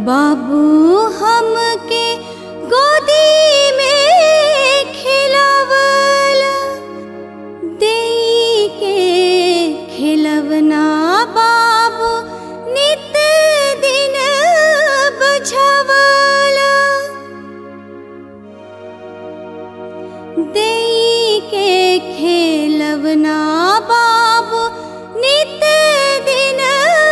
बाबू हमके गोदी में खिलावला देई के खिलवना बाबू नित दिन बुझवला देई के खेलवना बाबू नित दिन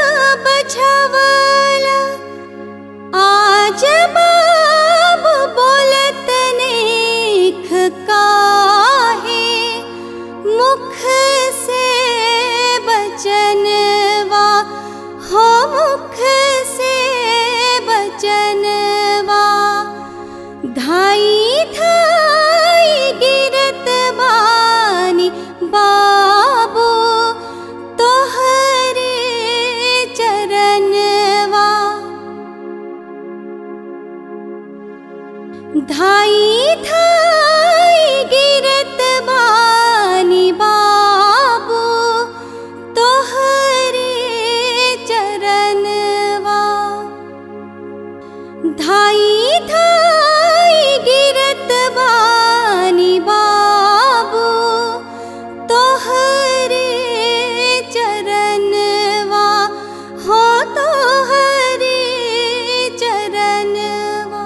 बछवला आज बाबू बोलत नेख काहे मुख से बचनवा हो मुख से बचनवा धाई धाई गिरत बानी बाबू तोहरे चरणवा धाई धाई गिरत बानी बाबू तोहरे चरणवा धाई धाई गिरत बानी बाबू तोहरे चरणवा हो तोहरे चरणवा